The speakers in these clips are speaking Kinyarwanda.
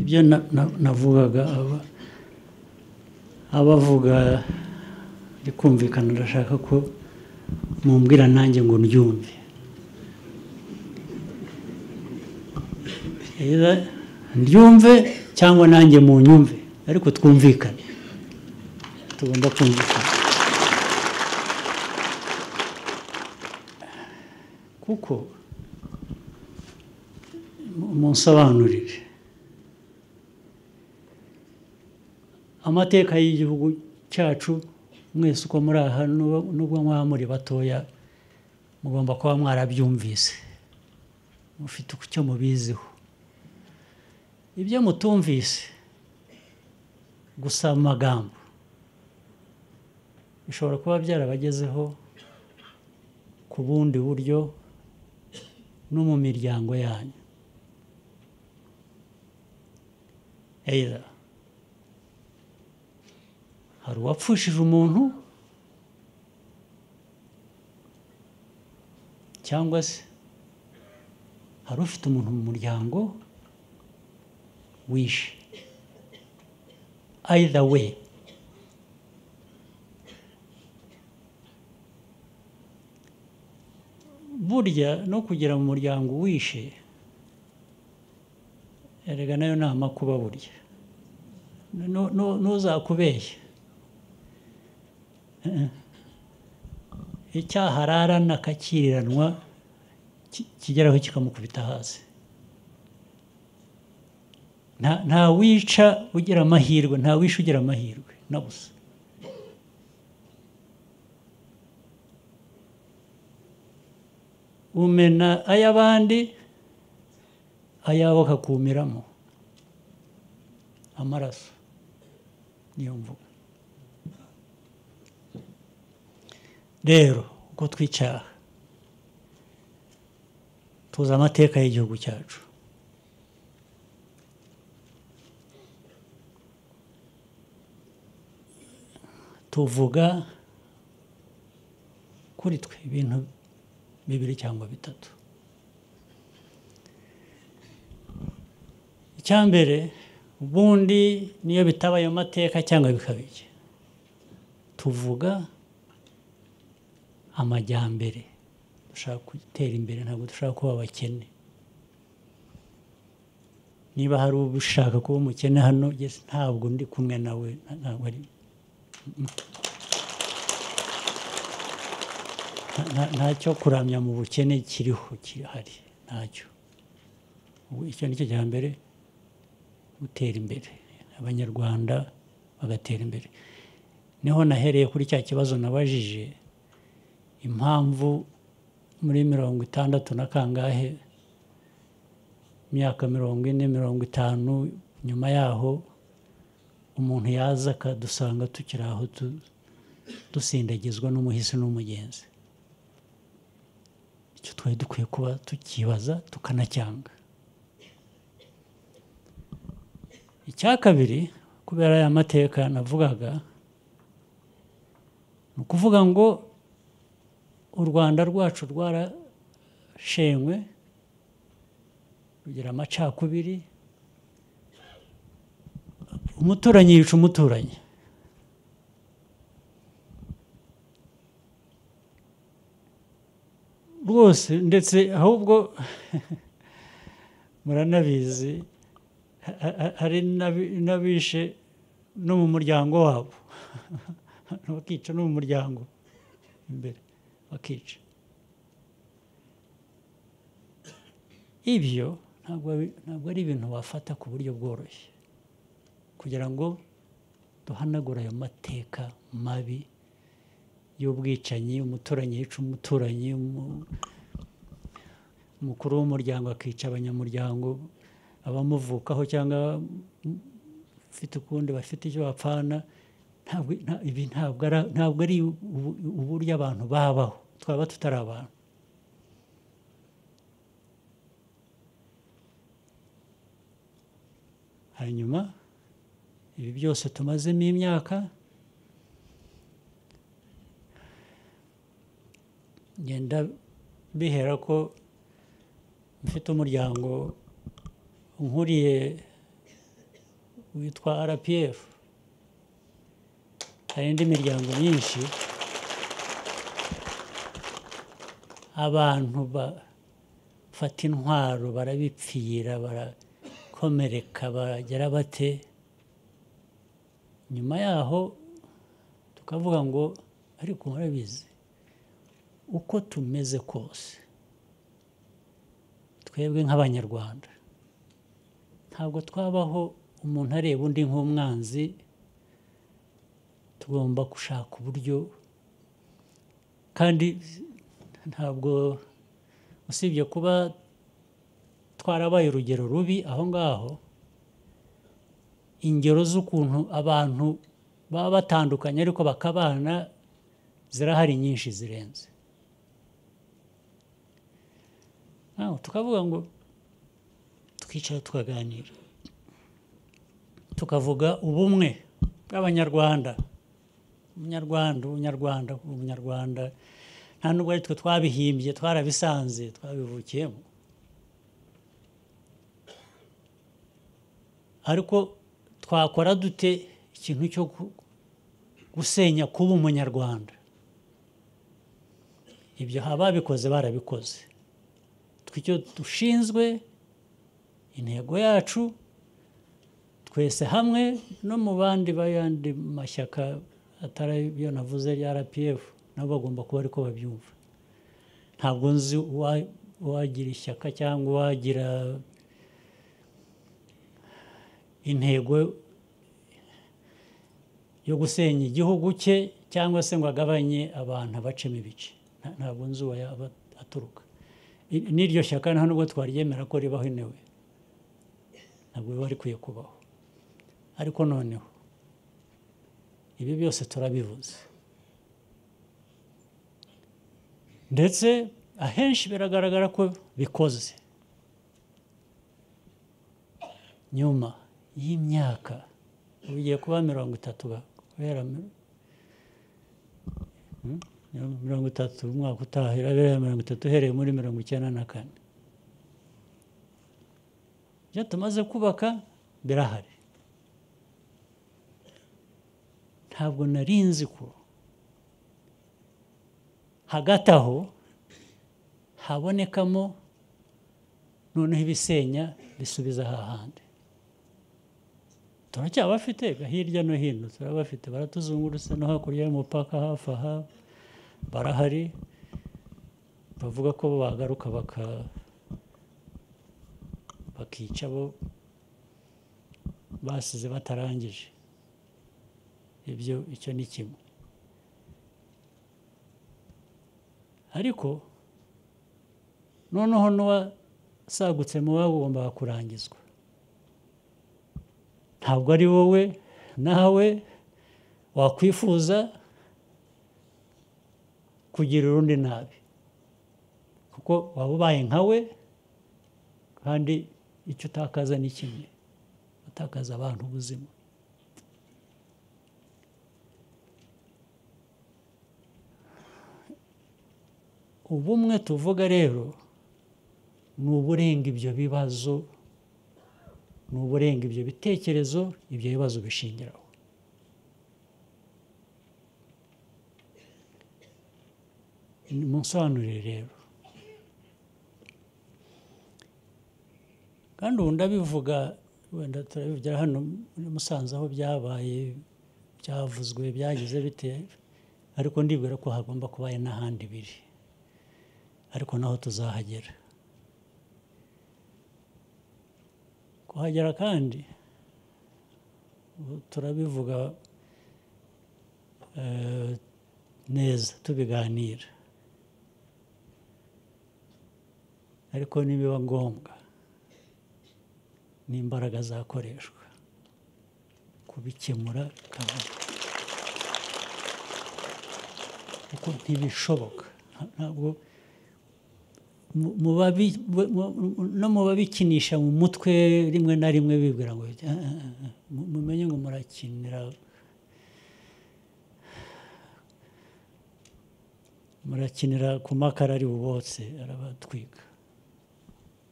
ibyo navugaga abavuga kumvikana ndashaka ko mumbwira nanjye ngo ndyumve ndyumve cyangwa nanjye munyumve ariko twumvikane tugomba kumvikana kuko munsobanurire amateka y'igihugu cyacu mwese uko muri aha nubwo mwaba muri batoya mugomba kuba mwarabyumvise mufite icyo mubiziho ibyo mutumvise gusa amagambo bishobora kuba byarabagezeho ku bundi buryo no mu miryango yanyu eyira hari uwapfushije umuntu cyangwa se hari ufite umuntu mu muryango wishe either way burya no kugira mu muryango wishe erega nayo ni amakuba burya ntuzakubeshye icyaha ararana akakiriranwa kigeraho kikamukubita hasi nta wica ugira amahirwe nta wisha ugira amahirwe na busa umena ay'abandi ayawe akakumiramo amaraso niyo mvuga rero uko twicara tuzi amateka y'igihugu cyacu tuvuga kuri twe ibintu bibiri cyangwa bitatu icyambere ubundi niyo bitaba ayo mateka cyangwa bikaba iki tuvuga amajyambere dushaka gutera imbere ntabwo dushaka kuba abakene niba hari ushaka kuba umukene hano ntabwo ndi kumwe nawe ntabwo ari ntacyo kuramya mu bukene kiriho kirahari ntacyo icyo ni cyo cya mbere gutera imbere abanyarwanda bagatera imbere niho nahereye kuri cya kibazo nabajije impamvu muri mirongo itandatu na kangahe imyaka mirongo ine mirongo itanu nyuma yaho umuntu yaza akadusanga tukiri aho dusindagizwa n'umuhisi n'umugenzi icyo twari dukwiye kuba tukibaza tukanacyanga icya kabiri kubera aya mateka navugaga ni ukuvuga ngo u rwanda rwacu rwarashenywe rugira amacakubiri umuturanyi yica umuturanyi rwose ndetse ahubwo muranabizi hari n'abishe no mu muryango wabo bakica no mu muryango imbere bakica ibyo ntabwo ari ibintu wafata ku buryo bworoshye kugira ngo duhanagure ayo mateka mabi y'ubwicanyi umuturanyi yica umuturanyi umukuru w'umuryango akica abanyamuryango abamuvukaho cyangwa ufite ukundi bafite icyo bapfana ibi ntabwo ari uburyo abantu babaho twaba tutari abantu hanyuma ibi byose tumazemo imyaka ngenda bihera ko mfite umuryango nkuriye witwa rpf hari indi miryango myinshi abantu bafata intwaro barabipfira barakomereka bagera bate nyuma yaho tukavuga ngo ariko murabizi uko tumeze kose twebwe nk'abanyarwanda ntabwo twabaho umuntu areba undi nk'umwanzi tugomba gushaka uburyo kandi ntabwo usibye kuba twarabaye urugero rubi aho ngaho ingero z'ukuntu abantu baba batandukanye ariko bakabana zirahari nyinshi zirenze aho tukavuga ngo twicara tukaganira tukavuga ubumwe bw'abanyarwanda umunyarwanda umunyarwanda umunyarwanda nta nubwo ari twe twabihimbye twarabisanze twabivukiyemo ariko twakora dute ikintu cyo gusenya kuba umunyarwanda ibyo ababikoze barabikoze icyo dushinzwe intego yacu twese hamwe no mu bandi b'ayandi mashyaka atari ayo navuze ya rpf nabo bagomba kuba ariko babyumva ntabwo nzi uwagira ishyaka cyangwa uwagira intego yo gusenya igihugu cye cyangwa se ngo agabanye abantu abacemo ibice ntabwo nzi uwo aturuka n'iryo shyaka nta nubwo twaryemera ko ribaho inewe ntabwo biba rikwiye kubaho ariko noneho ibi byose turabivuze ndetse ahenshi biragaragara ko bikoze nyuma y'imyaka bigiye kuba mirongo itatu kubera mirongo itatu umwaka utaha irabera mirongo itatu uhereye muri mirongo icyenda na kane ibyo tumaze kubaka birahari ntabwo nari nzi ko hagati aho habonekamo noneho ibisenya bisubiza hahandi turacyabafite hirya no hino turabafite baratuzungurutse no hakurya y'umupaka hafi aha barahari bavuga ko bagaruka bakica abo basize batarangije ibyo icyo ni kimwe ariko noneho n'uwasagutse mu babo ugomba kurangizwa ntabwo ari wowe nawe wakwifuza kugira urundi nabi kuko waba ubaye nkawe kandi icyo utakaza ni kimwe utakaza abantu ubuzima ubumwe tuvuga rero ni uburenga ibyo bibazo ni uburenga ibyo bitekerezo ibyo bibazo bishingiraho munsobanurire rero kandi ubu ndabivuga wenda turabivugira hano muri musanze aho byabaye byavuzwe byagize bite ariko ndibwira ko hagomba kuba hari n'ahandi biri ariko naho tuzahagera kuhagera kandi turabivuga neza tubiganira ariko nibiba ngombwa n'imbaraga zakoreshwa kubikemura kabiri kuko ntibishoboka ntabwo no mu babikinisha mu mutwe rimwe na rimwe bibwira ngo mumenye ngo murakinira murakinira ku makara ari bubotse arabatwika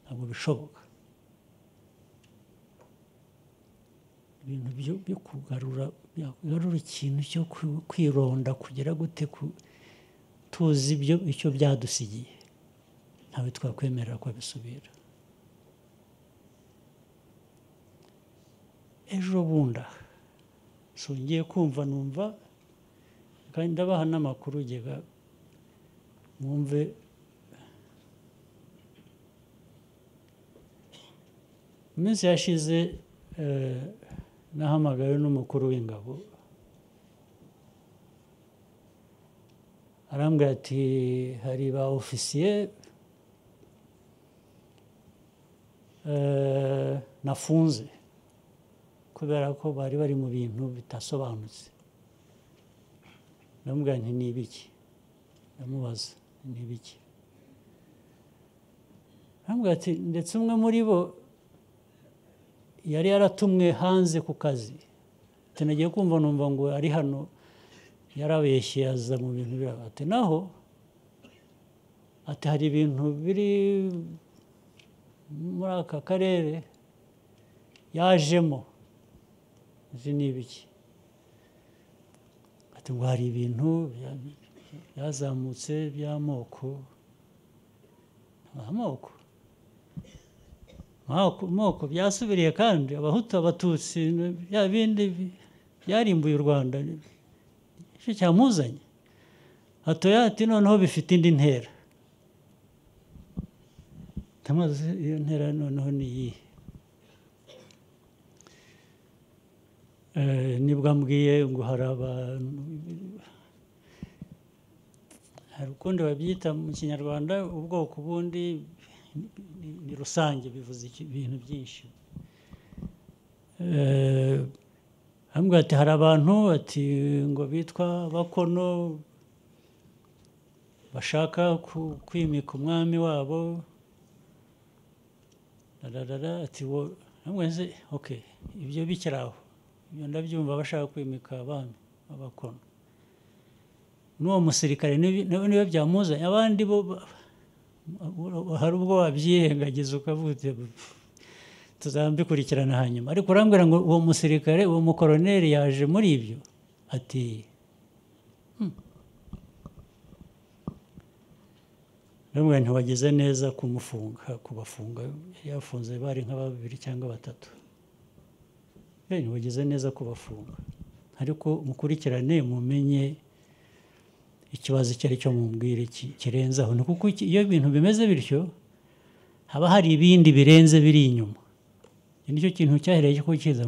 ntabwo bishoboka ibintu byo- byo kugarura byagarura ikintu cyo kwi- kwironda kugira gute ku- tuzi ibyo icyo byadusigiye ntawe twakwemerera ko abisubira ejo bundi aha ngiye kumva numva kandi ndabaha n'amakuru ugega mwumve mu minsi yashize eh, nahamagawe n'umukuru w'ingabo arambwira ati hari ba ofisiye eh, nafunze kubera ko bari bari mu bintu bidasobanutse ndamubwira nti ni ibiki ndamubaza ni ibiki arambwira ati ndetse umwe muri bo yari yaratumwe hanze ku kazi ati nagiye kumva numva ngo ari hano yarabeshye aza mu bintu biraba ati naho ati hari ibintu biri muri aka karere yajemo izi ni ibiki ati ngo hari ibintu bya- byazamutse by'amoko amoko amoko amoko byasubiriye kandi abahutu abatutsi bya bindi bi- byarimbuye u rwanda icyo cyamuzanye hatoya ati noneho bifite indi ntera tamaze iyo ntera noneho ni iyihe Eh, nibwo ambwiye ngo hari abantu hari ukundi babyita mu kinyarwanda ubwoko bundi ni- ni- ni rusange bivuze iki- ibintu byinshi Eh, ambwira ati hari abantu ati ngo bitwa bakono bashaka ku- kwimika umwami wabo rararara ati wo amwese oke ibyo bikiri aho ibyo ndabyumva bashaka kwimika abami abakono n'uwo musirikare nibi- nawe niwe byamuzanye abandi bo ba- hari ubwo wabyirengagiza ukavuga uti, "Pff, tuzabikurikirana hanyuma ariko urambwira ngo uwo musirikare uwo mukoroneri yaje muri ibyo ati "Hmm." ndamubwira nti wagize neza kumufunga kubafunga yafunze bari nka babiri cyangwa batatu bene wagize neza kubafunga ariko mukurikirane mumenye ikibazo icyo ari cyo mubwire ki- kirenze aho ni kuko iki- iyo ibintu bimeze bityo haba hari ibindi birenze biri inyuma iki nicyo kintu cyahereye cyo kukiza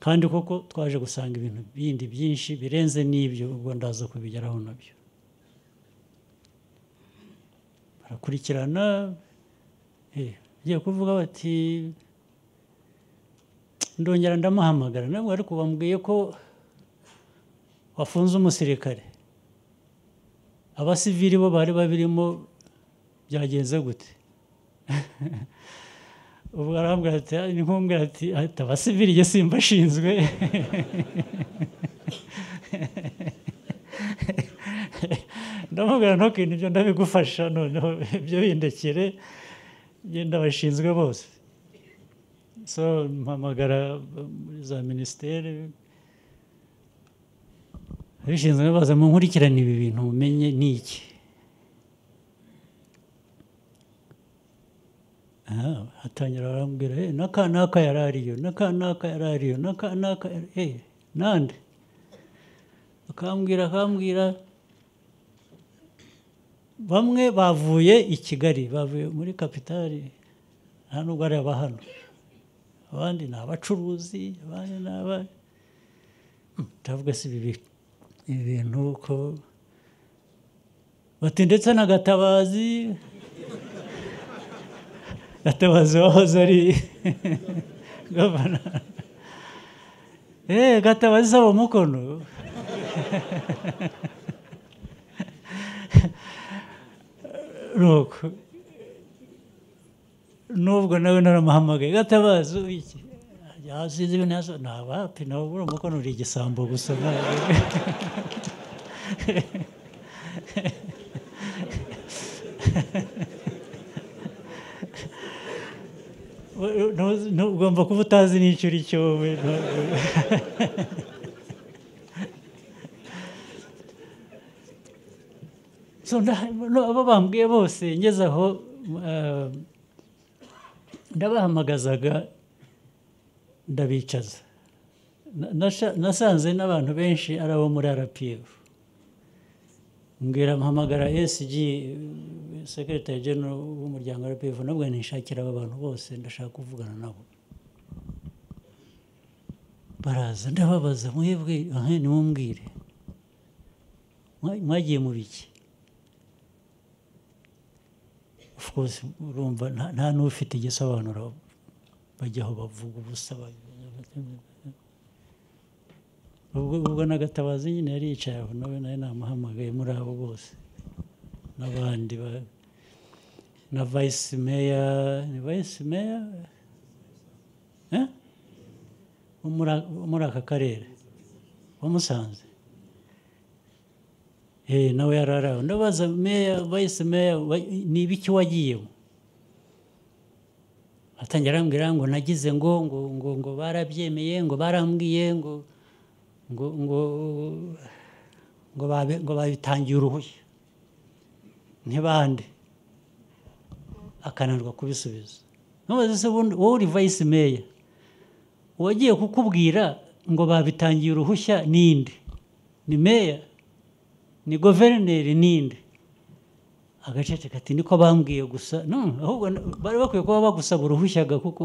kandi koko twaje gusanga ibintu bindi byinshi birenze n'ibyo ubwo ndaza kubigeraho nabyo barakurikirana eh, bagiye kuvuga bati ndongera ndamuhamagara nabwo ariko bambwiye ko wafunze umusirikare abasivili bo bari babirimo byagenze gute ubwo arambwira ati "Ah, ni nkumbwira ati ati abasivili jye simbashinzwe ndamubwira ntukintu ibyo ndabigufasha noneho ibyo bindekere njye ndabashinzwe bose so mpamagara muri za minisiteri abishinzwe baza mu nkurikirane ibi bintu mumenye ni iki Ah, hatangira barambwira "Eh, n'aka n'aka yari ariyo n'aka n'aka yari ariyo n'aka n'aka yari- eh nande akambwira akambwira bamwe bavuye i kigali bavuye muri kapitali nta nubwo ari aba hano abandi ni abacuruzi abandi ni aba ndavuga si ibi bi- ibi bintu ko bati ndetse na gatabazi gatabazi wahoze ari gavana eee gatabazi saba umukono nuko nubwo nawe naramuhamagaye gatabazi ubu iki yasinze ibintu yaso ntabapi nawe ubura umukono uri igisambo gusa ntabwo ugomba kuba utazi n'icyo uri cyo wowe abo bambwiye bose ngeze aho ndabahamagazaga ndabicaza nasanze n'abantu benshi ari abo muri arapiyefu mbwira mpamagara ESG sekiritayi genero w'umuryango wa arapiyefu nabwo nishakira aba bantu bose ndashaka kuvugana nabo baraza ndababaza mwebwe aha nimumubwire mwagiye mu biki of course urumva nta n'ufite igisobanuro bajyaho bavuga ubusa ubwo n'agatabazi nyine yari yicaye aho nawe nawe namuhamagaye muri abo bose n'abandi na vayisi meya ni vayisi meya wo muri aka karere wamusanze nawe yari ari aho ndabaza meya vayisi meya ni ibiki wagiyemo atangira arambwira ngo nagize ngo ngo ngo ngo barabyemeye ngo barambwiye ngo ngo ngo ngo babitangiye uruhushya ntibande akananirwa kubisubiza ntubaze se wowe uri vayisi meya uwagiye kukubwira ngo babitangiye uruhushya ninde ni meya ni guverineri ninde agacece kati niko bambwiye gusa ahubwo bari bakwiye kuba bagusaba uruhushya kuko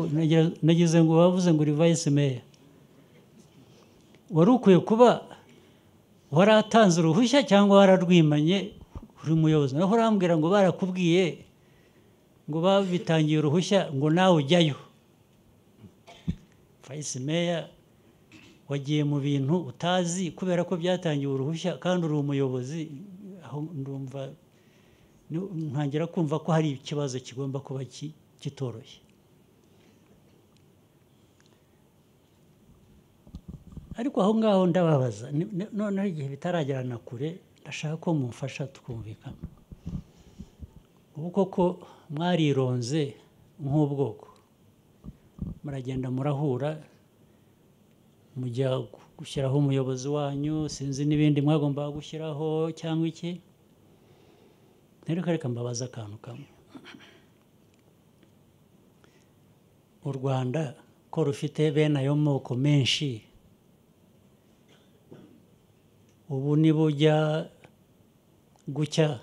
nagize ngo bavuze ngo uri vayisi meya wari ukwiye kuba waratanze uruhushya cyangwa wararwimanye uri muyobozi naho urambwira ngo barakubwiye ngo babitangiye uruhushya ngo nawe ujyayo vayisi meya wagiye mu bintu utazi kubera ko byatangiwe uruhushya kandi uri umuyobozi aho ndumva ntangira kumva ko hari ikibazo kigomba kuba kitoroshye ariko aho ngaho ndababaza noneho igihe bitaragerana kure ndashaka ko mumfasha tukumvikana ubu koko mwarironze nk'ubwoko muragenda murahura mujya gushyiraho umuyobozi wanyu sinzi n'ibindi mwagombaga gushyiraho cyangwa iki reka mbabaza akantu kamwe u rwanda ko rufite bene ayo moko menshi ubu nibujya gucya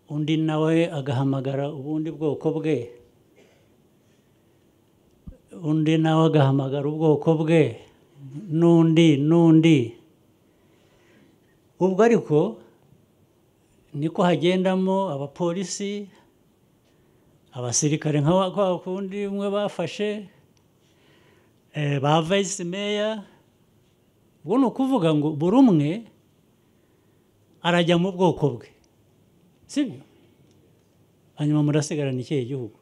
undi nawe agahamagara ubundi bwoko bwe undi nawe agahamagara ubwoko bwe n'undi n'undi ubwo ariko niko hagendamo abapolisi abasirikare nka kundi umwe bafashe ba vayisi meya ubwo ni ukuvuga ngo buri umwe arajya mu bwoko bwe sibyo hanyuma murasigarana ikihe gihugu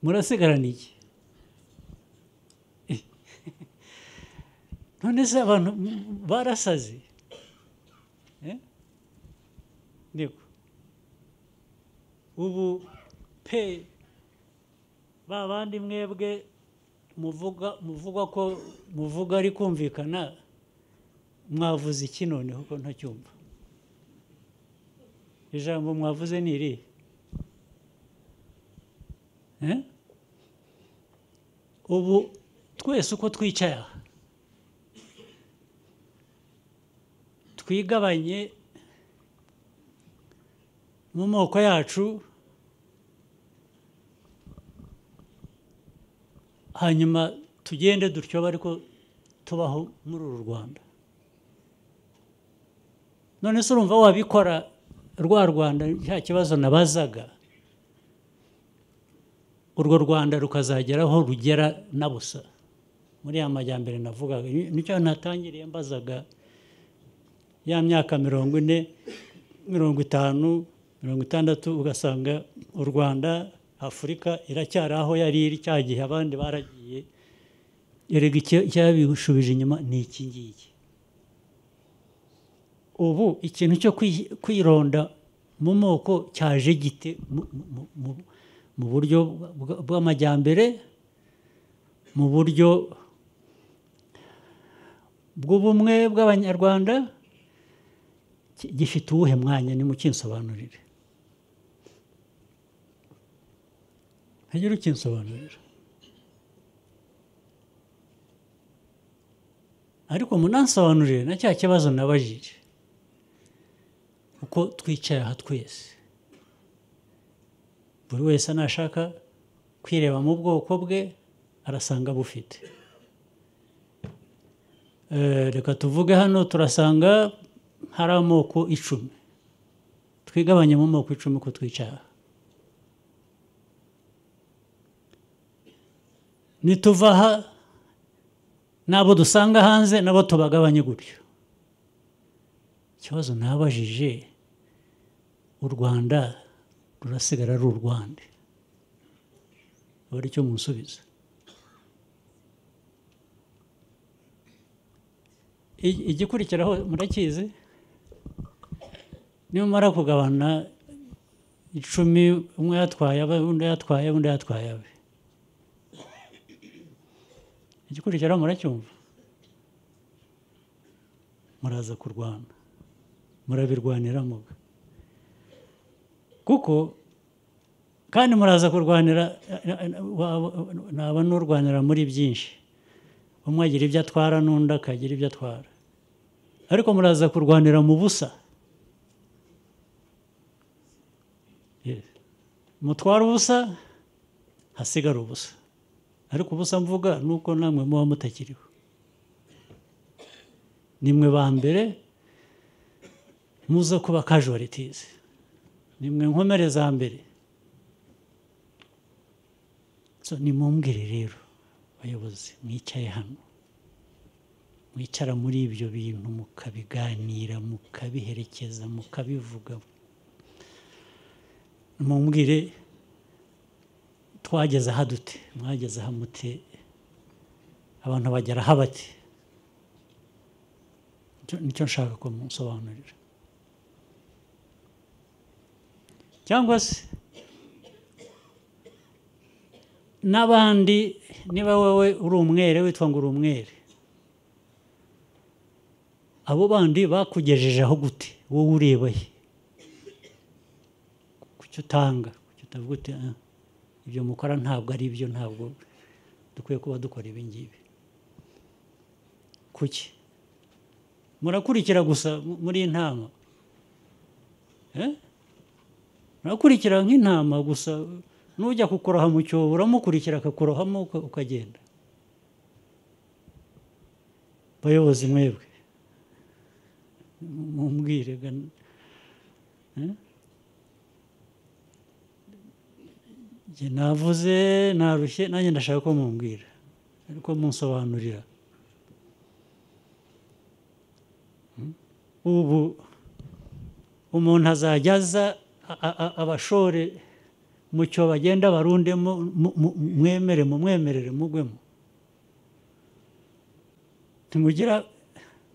murasigarana iki none se abantu barasaze niko ubu pe ba bandi mwebwe muvuga muvuga ko muvuga ari kumvikana mwavuze iki noneho ko ntacyumva ijambo mwavuze ni iri ubu twese uko twicaye aha twigabanye mu moko yacu hanyuma tugende dutyo ariko tubaho muri uru rwanda none se urumva wabikora rwa rwanda nta kibazo nabazaga urwo rwanda rukazagera aho rugera na busa muri ya majyambere navugaga nicyo natangiriye mbazaga ya myaka mirongo ine mirongo itanu mirongo itandatu ugasanga u rwanda afurika iracyari aho yari iri cya gihe abandi baragiye erega icyabishubije inyuma ni iki ngiki ubu ikintu cyo kwironda mu moko cyaje gite mu- mu- mu- mu buryo bwa- bw'amajyambere mu buryo bw'ubumwe bw'abanyarwanda ki- gifite uwuhe mwanya nimukinsobanurire hagire ukinsobanurira ariko munansobanurire na cya kibazo nabajije uko twicaye aha twese buri wese nashaka kwireba mu bwoko bwe arasanga bufite Eh, reka tuvuge hano turasanga hari amoko icumi twigabanye mu moko icumi uko twicaye aha nituva aha n'abo dusanga hanze nabo tubagabanye gutyo ikibazo nabajije u rwanda rurasigara ari u rwanda aba ari cyo munsubiza I- igikurikiraho murakizi nimumara kugabana icumi umwe yatwaye abe undi yatwaye undi yatwaye abe igikurikiraho muracyumva muraza kurwana murabirwanira muga kuko kandi muraza kurwanira waba- naba n'urwanira muri byinshi umwe agira ibyo atwara n'undi akagira ibyo atwara ariko muraza kurwanira mu busa Yes. mutwara ubusa hasigara ubusa ariko ubusa mvuga ni uko namwe muba mutakiriho nimwe ba mbere muza kuba casualties nimwe nkomere za mbere so nimumbwire rero bayobozi mwicaye hano mwicara muri ibyo bintu mukabiganira mukabiherekeza mukabivuga mumbwire twageze aha dute mwageze aha mute abantu bagera aha bati Nicyo- nicyo nshaka ko munsobanurira cyangwa se n'abandi niba wowe uri umwere witwa ngo uri umwere abo bandi bakugejeje aho gute wowe ureba he kuki utanga kuki utavuga uti "Ah, ibyo mukora ntabwo ari byo ntabwo dukwiye kuba dukora ibi ngibi kuki murakurikira gusa mu- muri iyi ntama Eh? murakurikira nk'intama gusa n'ujya kukuroha mu cyobo uramukurikira akakurohamo uka- ukagenda bayobozi mwebwe mumbwire ga- eh? Njye navuze narushye nanjye ndashaka ko mumbwira ariko munsobanurira ubu umuntu azajya aza a- a- a- abashore mu cyo bagenda barundemo mu- mu- mwemere mumwemerere mugwemo ntimugira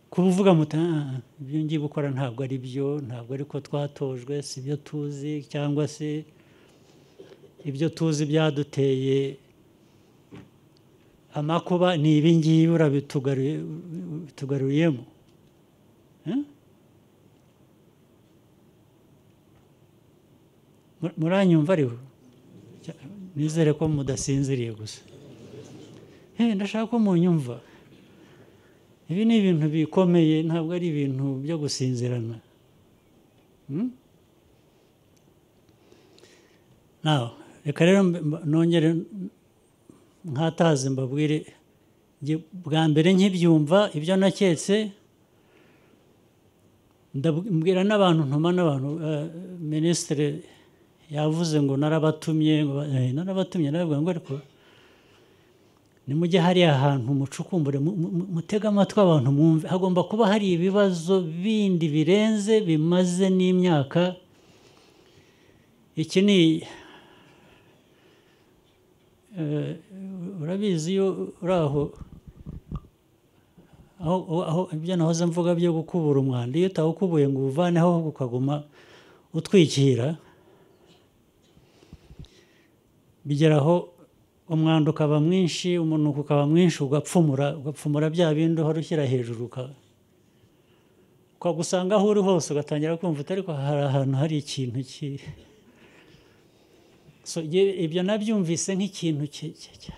kuvuga muti "Ah, ah, ibyo ngiye gukora ntabwo ari byo ntabwo ari ko twatojwe si ibyo tuzi cyangwa se ibyo tuzi byaduteye amakuba ni ibi ngibi urabitugaruye- ubitugaruriyemo Eh? Mu- muranyumva ariho Cya- nizere ko mudasinziriye gusa Eh, ndashaka ko munyumva ibi ni ibintu bikomeye ntabwo ari ibintu byo gusinzirana Hmm? Now, reka rero mb- mb- nongere nkataze mbabwire njye bwa mbere nkibyumva ibyo naketse ndabwira n'abantu ntuma n'abantu eh, minisitiri yavuze ngo narabatumye ngo ba- eh, narabatumye naravuga ngo ariko nimujye hariya hantu mucukumbure mu- mu- mu- mutege amatwi abantu mwumve hagomba kuba hari ibibazo bindi birenze bimaze n'imyaka iki ni eh, urabizi iyo uri aho aho aho- aho ibyo nahoze mvuga byo gukubura umwanda iyo utawukubuye ngo uwuvaneho ahubwo ukaguma utwikira bigera aho umwanda ukaba mwinshi umunuko ukaba mwinshi ugapfumura ugapfumura bya bindi uhora ushyira hejuru uka- ukagusanga aho uri hose ugatangira kumva utari ko hari ahantu hari ikintu ki So, ye- ibyo nabyumvise nk'ikintu ki- ki- ki-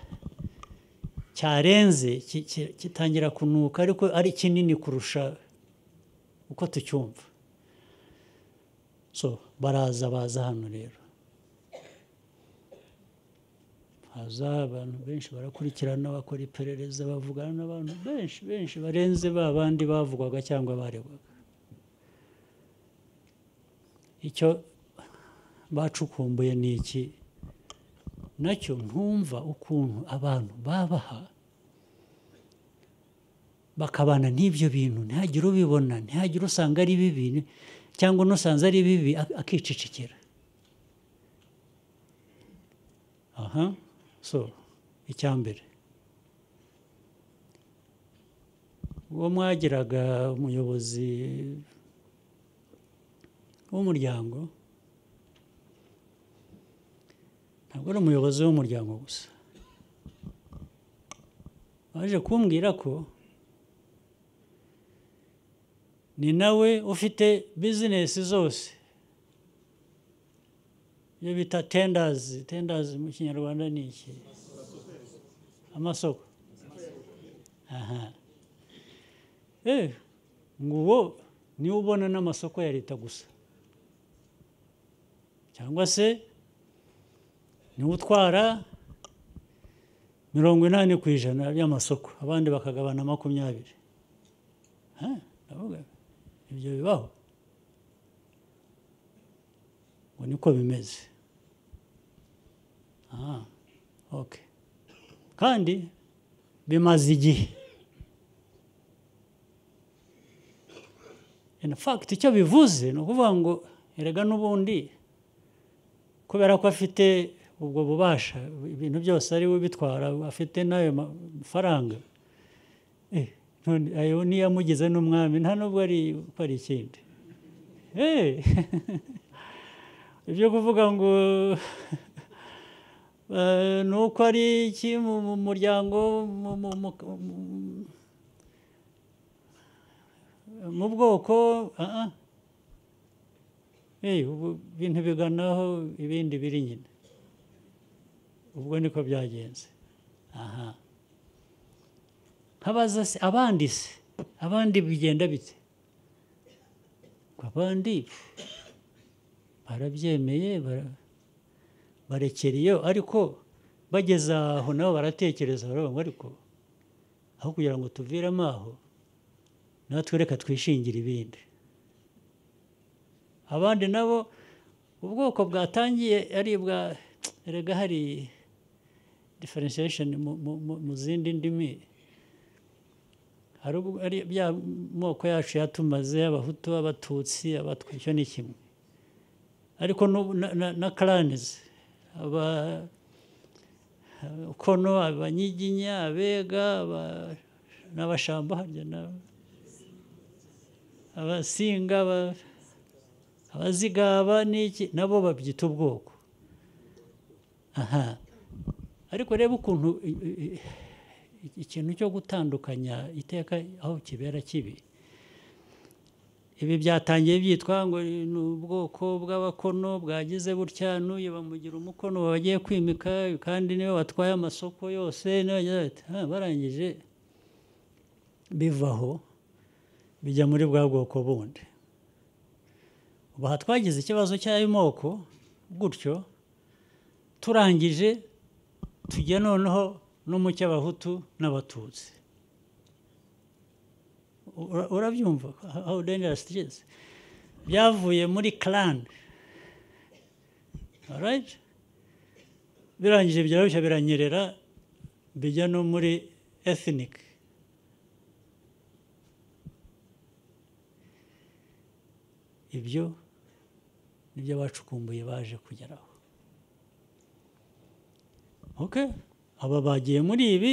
cyarenze ki- ki- kitangira kunuka ariko ari kinini kurusha uko tucyumva so baraza baza hano rero haza abantu benshi barakurikirana bakora iperereza bavugana n'abantu benshi benshi barenze ba bandi bavugwaga cyangwa baregwaga icyo bacukumbuye ni iki nacyo ntumva ukuntu abantu babaha bakabana n'ibyo bintu ntihagire ubibona ntihagire usanga ari bibi cyangwa n'usanze ari bibi ak- akicecekera aha so icya mbere uwo mwagiraga umuyobozi w'umuryango ntabwo ari umuyobozi w'umuryango gusa waje kumbwira ko ni nawe ufite bizinesi zose iyo bita tendazi tendazi mu kinyarwanda ni iki amasoko aha eh ngo uwo niwe ubona n'amasoko ya leta gusa cyangwa se niwe utwara mirongo inani ku ijana by'amasoko abandi bakagabana makumyabiri Ha, ndavuga ibyo bibaho ngo niko bimeze Ah, okay. kandi bimaze igihe in fact icyo bivuze ni ukuvuga ngo erega n'ubundi kubera ko afite ubwo bubasha ibintu byose ari we ubitwara afite n'ayo mafaranga Eh, none ayo niyamugize n'umwami nta nubwo ari ko ari ikindi Eh, ibyo kuvuga ngo eh, ni uko ari iki mu mu muryango mu- mu- mu- mu- mu bwoko ah, ah. Eh, ubu ibintu biganaho ibindi biri nyine ubwo niko byagenze aha habaza se abandi se abandi bigenda bite Ngo abandi barabyemeye bara- barekera iyo ariko bageze aho nabo baratekereza baravuga ngo ariko aho kugira ngo tuviremo aho natwe reka twishingire ibindi abandi nabo ubwoko bwatangiye ari bwa erega hari differentiation mu- mu- mu- mu zindi ndimi hari ubwo- ari bya moko yacu yatumaze abahutu abatutsi abatwa icyo ni kimwe ariko n'ubu na- na- na karanizi aba kono abanyiginya abega aba- n'abashamba harya na- abasinga aba- abazigaba n'iki nabo babyita ubwoko aha ariko reba ukuntu i- i- i- ikintu cyo gutandukanya iteka aho kibera kibi ibi byatangiye byitwa ngo ni ubwoko bw'abakono bwagize butya n'uyu bamugira umukono bagiye kwimika kandi niwe watwaye amasoko yose niwe wagize ati, "Ah, barangije bivaho bijya muri bwa bwoko bundi ubu aha twagize ikibazo cy'ayo moko gutyo turangije tujya noneho no mu cy'abahutu n'abatutsi Ura- urabyumva how dangerous it is byavuye muri clan alright birangije birarushya biranyerera bijya no muri ethnic ibyo nibyo bacukumbuye baje kugeraho okay aba bagiye muri ibi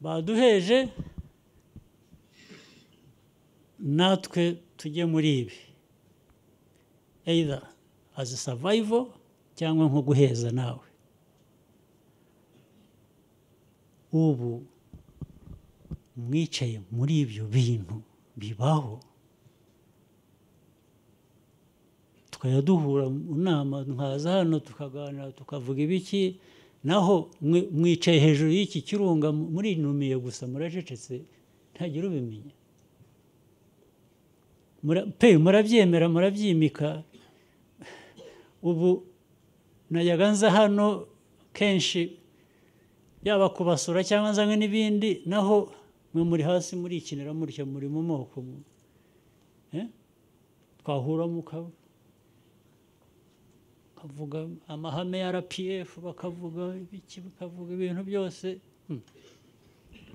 baduheje natwe tujye muri ibi either as a survival cyangwa nko guheza nawe ubu mwicaye muri ibyo bintu bibaho tukajya duhura mu nama nkaza hano tukaganira tukavuga ibiki naho mwe- mwicaye hejuru y'iki kirunga murinumiye gusa muracecetse ntagira ubimenya Mura- pe murabyemera murabyimika ubu najyaga nza hano kenshi yaba kubasura cyangwa nzanywe n'ibindi naho mwe muri hasi murikinira mutya muri mu moko mu- eh? twahura mukaba bakavuga amahame ya rpf bakavuga ibiki bakavuga ibintu byose Hmm.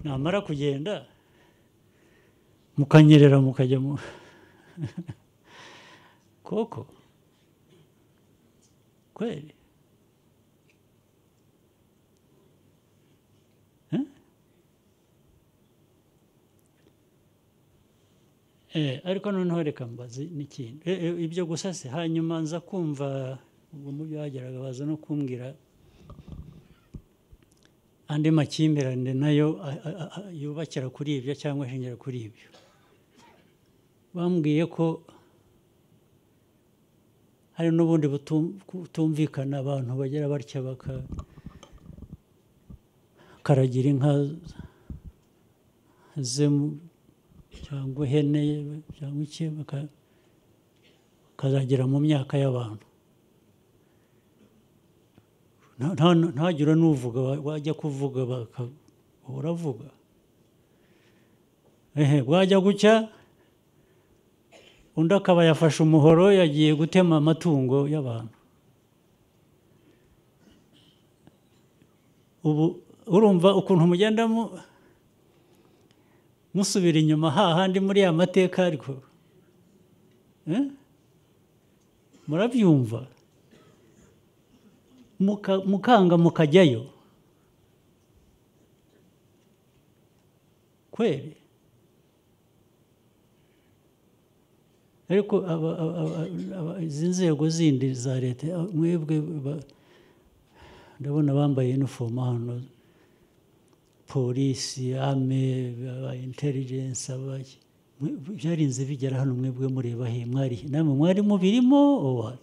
namara kugenda mukanyerera mukajya mu koko kweli Eh, ariko noneho reka mbaze n'ikintu Eh, eh, ibyo gusa se hanyuma nza kumva ubwo mu byo bageraga baza no kumbwira andi makimbirane nayo a- a- a- a- yubakira kuri ibyo cyangwa ashingira kuri ibyo bambwiye ko hari n'ubundi butum- butumvikana abantu bagira batya baka- bakaragira inka ze mu- cyangwa ihene cyangwa iki baka- bakazagera mu myaka y'abantu Nta- nta- ntagire n'uvuga wa- wajya kuvuga baka- uravuga ehe bwajya gucya undi akaba yafashe umuhoro yagiye gutema amatungo y'abantu ubu urumva ukuntu mugendamo musubira inyuma hahandi muri ya mateka ariko Eh? murabyumva Muka- mukanga mukajyayo kweli ariko aba- aba- aba- aba- izi nzego zindi za leta a- mwebwe ba- ndabona bambaye inifomu hano polisi ame aba intelligence abaki Mwe- byarinze bigera hano mwebwe mureba he mwari he? namwe mwari mubirimo or what?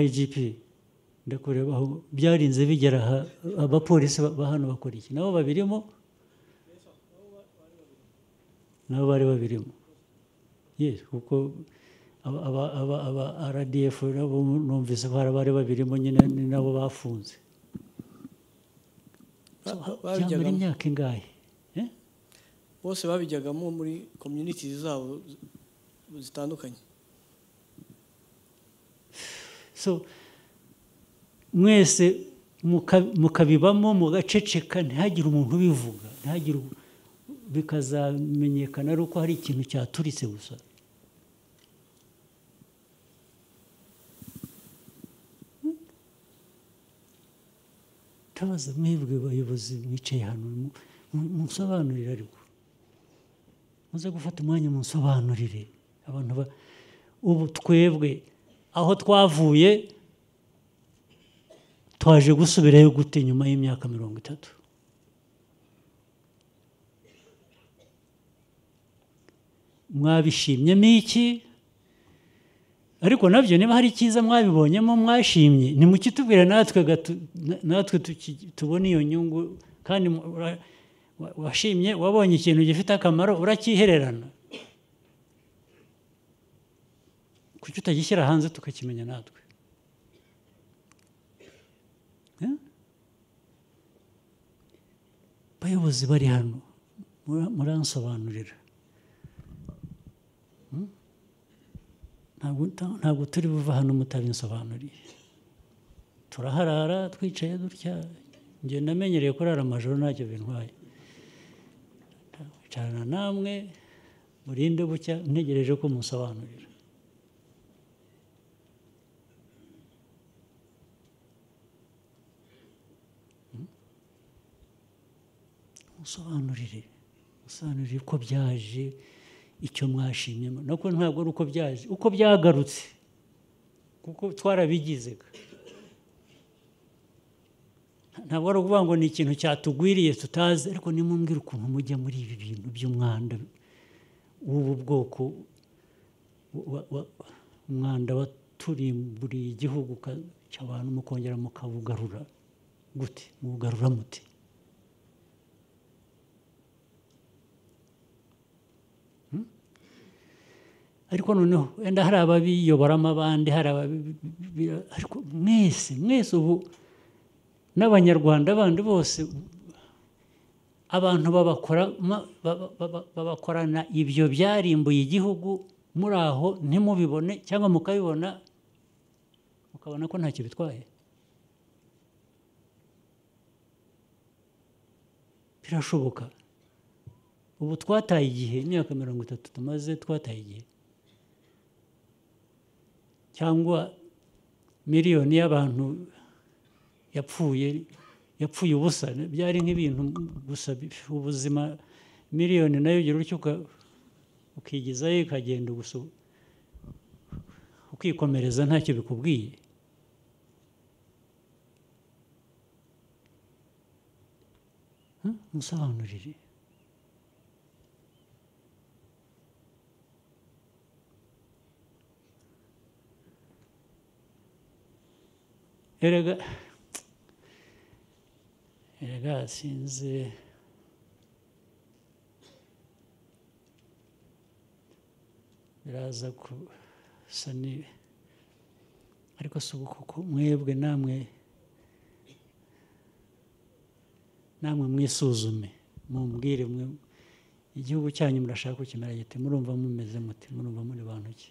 igp ndakureba aho byarinze bigera aha abapolisi ba- ba hano bakora iki nabo babirimo nabo bari babirimo yes kuko aba- aba- aba- aba rdf nabo numvise ko hari abari babirimo nyine ni nabo bafunze Ba- ba- byamara babijyagamo. imyaka ingahe Eh? bose babijyagamo muri community zabo zitandukanye so mwese muka- mukabibamo mugaceceka ntihagire umuntu ubivuga ntihagire u- bikazamenyekana ari uko hari ikintu cyaturitse gusa tabaza mwebwe bayobozi mwicaye hano mu- mu- munsobanurire ariko muze gufata umwanya munsobanurire abantu ba ubu twebwe aho twavuye twaje gusubirayo gute nyuma y'imyaka mirongo itatu mwabishimyemo iki ariko nabyo niba hari icyiza mwabibonyemo mwashimye nimukitubwire natwe gatu- na- natwe tuki- tubone iyo nyungu kandi mu- ura- wa- washimye wabonye ikintu gifite akamaro urakihererana kuki utagishyira hanze tukakimenya natwe Eh? bayobozi bari hano mura- muransobanurira Hmm? Ntabwo ta- ntabwo turi buva hano mutabinsobanuriye turaharara twicaye dutya njye namenyereye kurara amajoro ntacyo bintwaye ncarana namwe murinde bucya ntegereje ko musobanurira musobanurire musobanurire uko byaje icyo mwashimyemo nuko ntabwo ari uko byaje uko byagarutse kuko twarabigize ntabwo ari ukuvuga ngo ni ikintu cyatugwiriye tutazi ariko nimumbwire ukuntu mujya muri ibi bintu by'umwanda w'ubu bwoko wa- wa- umwanda waturimburiye igihugu ka- cy'abantu mukongera mukabugarura gute mubugarura mute ariko noneho wenda hari ababiyoboramo abandi hari ababi- ariko mwese mwese ubu n'abanyarwanda bandi bose abantu babakora ma- baba- baba- babakorana ibyo byarimbuye igihugu muri aho ntimubibone cyangwa mukabibona mukabona ko ntacyo bitwaye birashoboka ubu twataye igihe imyaka mirongo itatu tumaze twataye igihe cyangwa miliyoni y'abantu yapfuye yapfuye ubusa byari nk'ibintu gusa bi- ubuzima miliyoni nayo ugira utyo uka- ukigezayo ikagenda gusa ukikomereza ntacyo bikubwiye Hmm? musobanurire erega erega sinzi biraza gusa ni ariko si ubu kuko mwebwe namwe namwe mwisuzume mumbwire mwe igihugu cyanyu murashaka kukimera gite murumva mumeze muti murumva muri bantu ki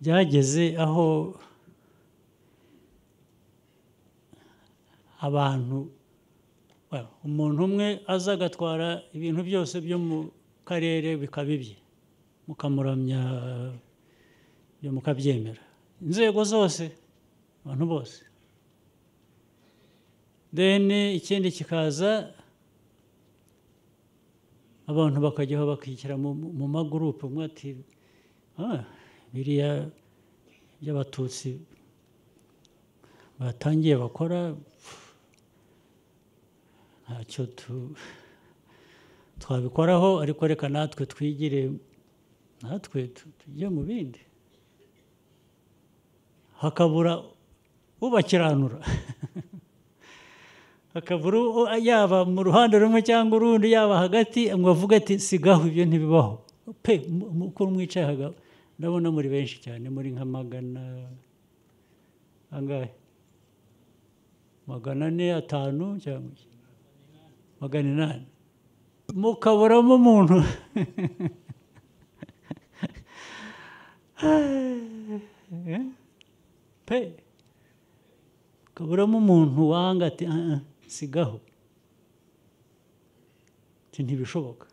byageze aho abantu well, umuntu umwe aza agatwara ibintu byose byo mu karere bikaba ibye mukamuramya ibyo mukabyemera inzego zose abantu bose then ikindi kikaza abantu bakajyaho bakishyira mu, mu magurupe umwe ati "Ah, biriya by'abatutsi batangiye bakora pff, ntacyo tu- twabikoraho ariko reka natwe twigire natwe tu- tujye mu bindi hakabura ubakiranura hakabura u- yaba mu ruhande rumwe cyangwa urundi yaba hagati ngo avuge ati sigaho ibyo ntibibaho pe mu- mu- uko mwicaye haga- ndabona muri benshi cyane muri nka magana angahe magana ane atanu cyangwa iki? magana inani mukaburamo umuntu pe kaburamo umuntu wanga ati "Ah, ah, sigaho Ati, ntibishoboka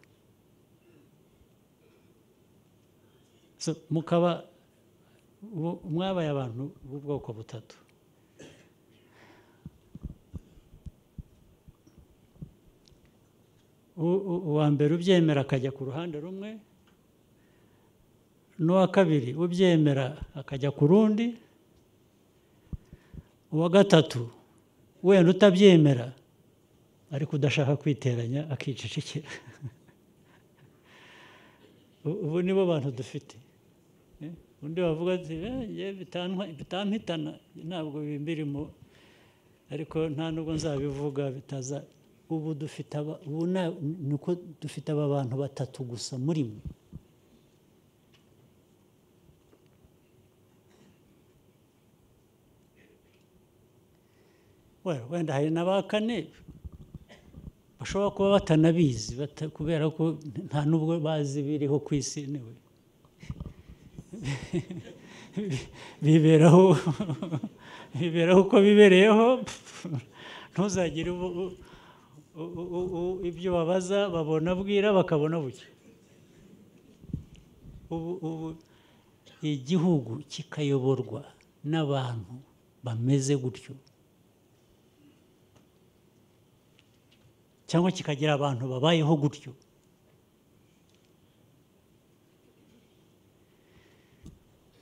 So, mukaba bo- mwabaye abantu b'ubwoko butatu U- u- uwa mbere ubyemera akajya ku ruhande rumwe n'uwa kabiri ubyemera akajya ku rundi uwa gatatu wenda utabyemera ariko udashaka kwiteranya akicecekera U- ubu nibo bantu dufite Eh, undi wavuga ati "Eh, njye bitantwa- bitampitana ntabwo bimbirimo ariko nta nubwo nzabivuga bitaza ubu dufite aba- ubu na- ni uko dufite aba bantu batatu gusa muri mwe Well, wenda hari na ba kane bashobora kuba batanabizi bata- kubera ko nta n'ubwo bazi biriho ku isi niwe biberaho biberaho uko bibereyeho ntuzagire ubu- u- u- u- u- ibyo babaza babona bwira bakabona buke ubu ubu igihugu kikayoborwa n'abantu bameze gutyo cyangwa kikagira abantu babayeho gutyo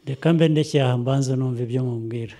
reka mbe ndekeye aha mbanza numva ibyo mumbwira